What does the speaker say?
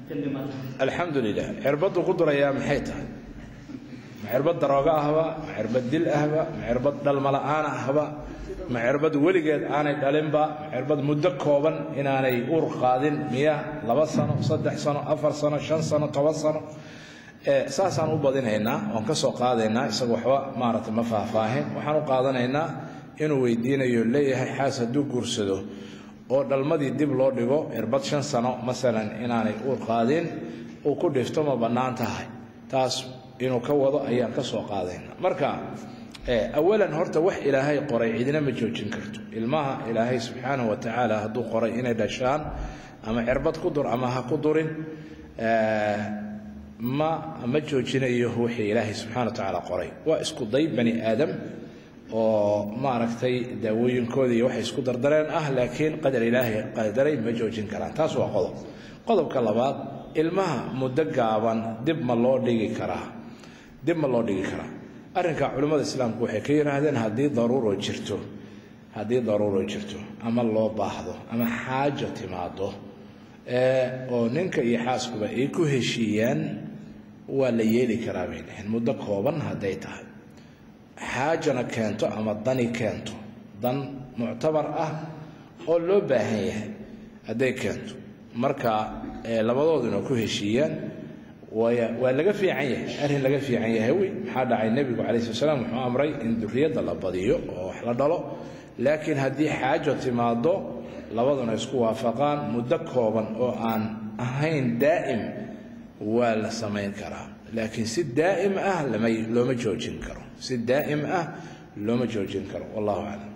alxamdu lilah cirbaddu ku durayaa maxay tahay ma cirbad darooga ahba ma cirbad dil ahba ma cirbad dhalmala'aan ahba ma cirbad weligeed aanay dhalinba ma cirbad muddo kooban inaanay uur qaadin miya laba sano saddex sano afar sano shan sano toban sano saasaan u badinaynaa oon ka soo qaadaynaa isaga waxba maaragtay ma faahfaahin waxaan u qaadanaynaa inuu weydiinayo leeyahay xaas hadduu guursado oo dhalmadii dib loo dhigo cirbad shan sano masalan inaanay uur qaadin uu ku dhifto ma bannaan tahay taas inuu ka wado ayaan ka soo qaadaynaa marka awalan horta wax ilaahay qoray cidina ma joojin karto ilmaha ilaahay subxaanahu wa tacaala hadduu qoray inay dhashaan ama cirbad ku dur ama ha ku durin ma ma joojinayo wixii ilaahay subxana wa tacaala qoray waa isku day bani aadam oo maaragtay daawooyinkooda iyo waxay isku dardareen ah laakiin qadar ilaahay qadaray ma joojin karaan taas waa qodob qodobka labaad ilmaha muddo gaaban dib ma loo dhigi karaa dib ma loo dhigi karaa arrinka culimmada islaamku waxay ka yidhaahdeen haddii daruuro jirto haddii daruuro jirto ama loo baahdo ama xaajo timaado oo ninka iyo xaaskuba ay ku heshiiyaan waa la yeeli karaa bay dhaheen muddo kooban hadday tahay xaajana keento ama dani keento dan muctabar ah oo loo baahan yahay hadday keento marka labadooduna ku heshiiyaan waa laga fiican yahay arrin laga fiican yahay wey maxaa dhacay nebigu calayi slat slam wuxuu amray in duriyadda la badiyo oo wax la dhalo laakiin haddii xaajo timaado labaduna isku waafaqaan muddo kooban oo aan ahayn daa'im waa la samayn karaa laakiin si daa'im ah lama looma joojin karo si daa'im ah looma joojin karo wallahu aclam